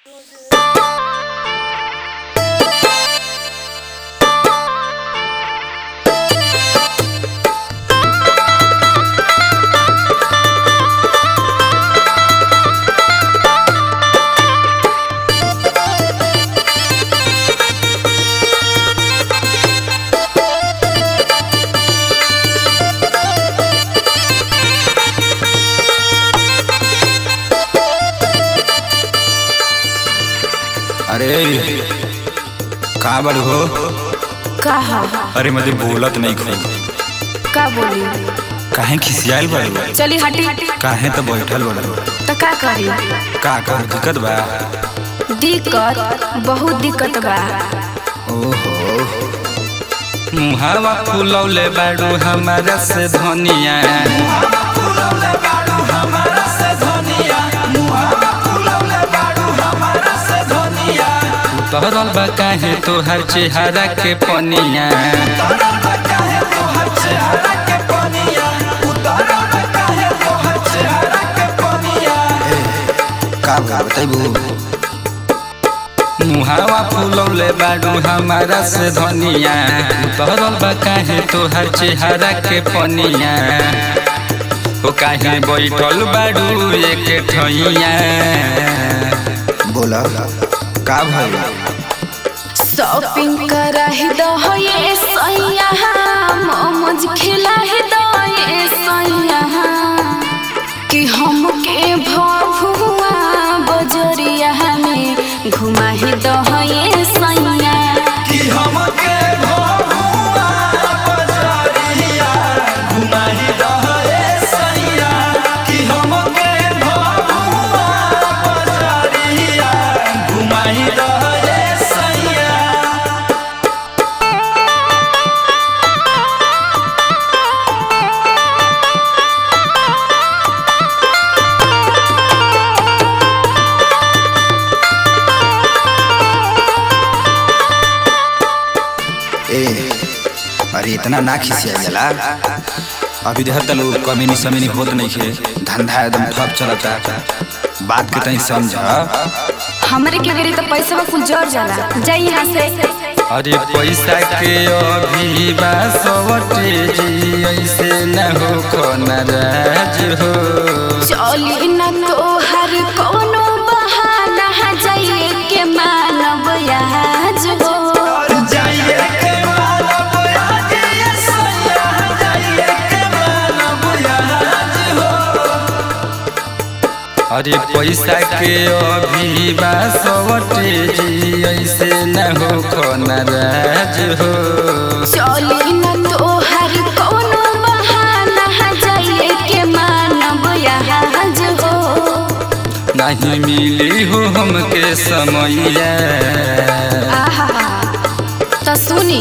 अरे का बड़ हो का हा अरे मजे बोलत नहीं खो का बोली काहे खिसियाल बड़ चली हटी काहे तो बैठल बड़ तो का करी का का दिक्कत बा दिक्कत बहुत दिक्कत बा ओहो मुहावा फुलौले बाड़ू हमारा से धनिया उतरल बा काहे तोहर चेहरा के पनिया का बताइबू मुहावा फुलौले बाड़ू हमारा से धनिया उतरल बा काहे तोहर चेहरा के पनिया ओ काहे बैठल बाड़ू एक ठइया बोला का भइल शॉपिंग कराही दो ये सैया मोमोज खिलाही दो ये सैया कि हमके भभुआ बजरिया में घुमाही दो ये सैया ए अरे इतना ना खिसिया जाला अभी देहर तलू कमीनी समीनी होत नहीं खे धंधा एकदम ठप चलता बात के तनी समझ हमरे के बेरी तो पैसा कुल जर जाला जाई यहाँ से अरे पैसा के अभी बासवटे जी ऐसे न हो खो नाराज हो चली न तोहर कोनो बहाना जाइए के मानव आज हो अरे पैसा के अभी बासवटे जी ऐसे न हो खो नाराज हो चली न तोहर कोनो बहाना जाइए के मानव आज हो नहीं मिली हो हमके समैया आहा तो सुनी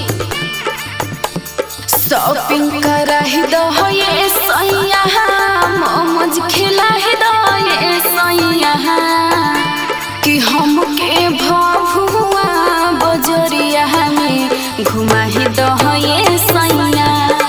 शॉपिंग कराही दो ये सैया मोमोज खिलाही दो ये सैया कि हमके भभुआ बजरिया में घुमाही दो ये सैया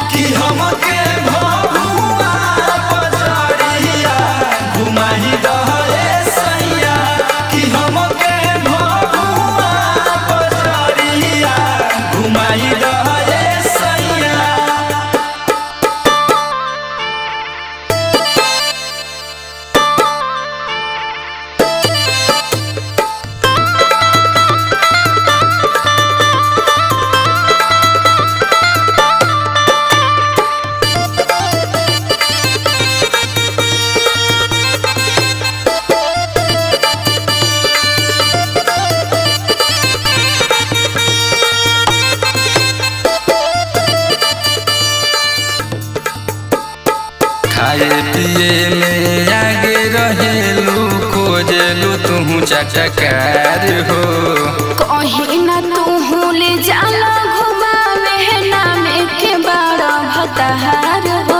खाए पिए में आगे रहेलू खोजलू तू चटकार हो कहीं न तू ले जाला घुमावे नामे के बड़ा भताहार हो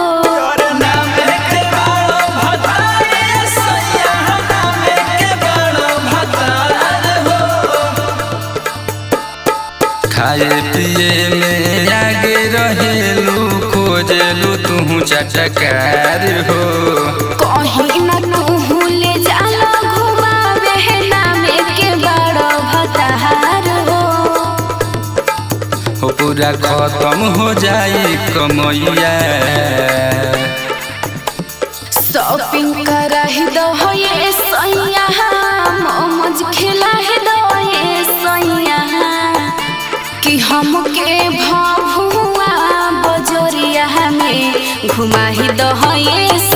खाए पिए में आगे रहेलू खोजलू तू चटकार हो कहीं न तू ले जाला घुमावे नामे पूरा खत्म हो जाई कमैया शॉपिंग करा ही दो हो ये सैया मोमोज खिला ही दो ये सैया कि हमके भभुआ बजोरिया में घुमा ही दो हो ये